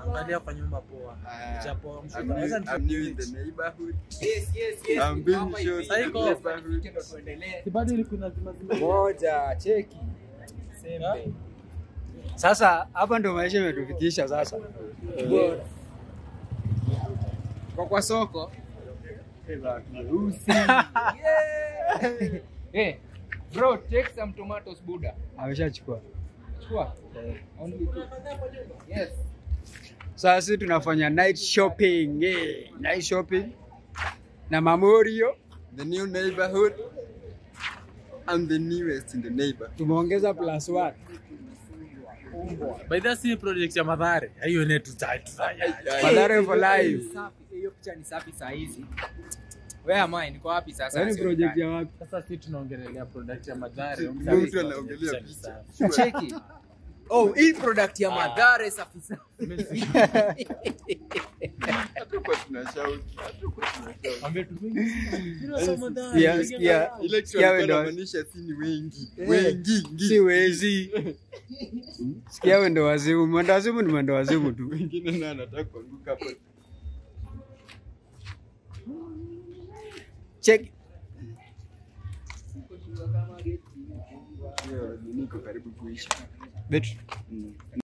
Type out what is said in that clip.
Angalia kwa nyumba poa. Ah, Japo mshuka. I'm new, Wacha I'm new in nikupitie. the neighborhood. Yes, yes, yes. I'm being Hapa shown hivi. in the neighborhood. Ndio tuendelee. Si bado ilikuwa lazima zima. Moja, cheki. Sembe. Sasa hapa ndo maisha imetufikisha sasa. Bora. Kwa kwa soko. Yeah. Eh, bro, take some tomatoes, Buddha. Ameshachukua. Chukua. Only two. Yes. Sasa sisi tunafanya night shopping. Eh, night shopping na Mamorio The new neighborhood. I'm the newest in the neighborhood. tumeongeza plus one. By the way, si project ya Madhare. Hiyo ni tutatu. Madhara for life. Safi. Hiyo picha ni safi saa hizi. Where am I? Niko wapi sasa? Yaani project ya wapi? Sasa si tunaongelea product ya Madhare. Mtu anaongelea picha. Cheki. Oh, hii product ya Madhare safi safi. Hatukuwa tunashout. Hatukuwa tunashout. Ambia tu Sikia, sikia, Ile kitu sikia alikuwa wendo, anamaanisha si ni wengi. Wengi. ngi. si wezi. Sikia wendo wazimu, mwendo wazimu ni mwendo wazimu tu. Wengine na anataka kuanguka hapo. Check. Hiyo niko karibu kuisha. Betri. Mm.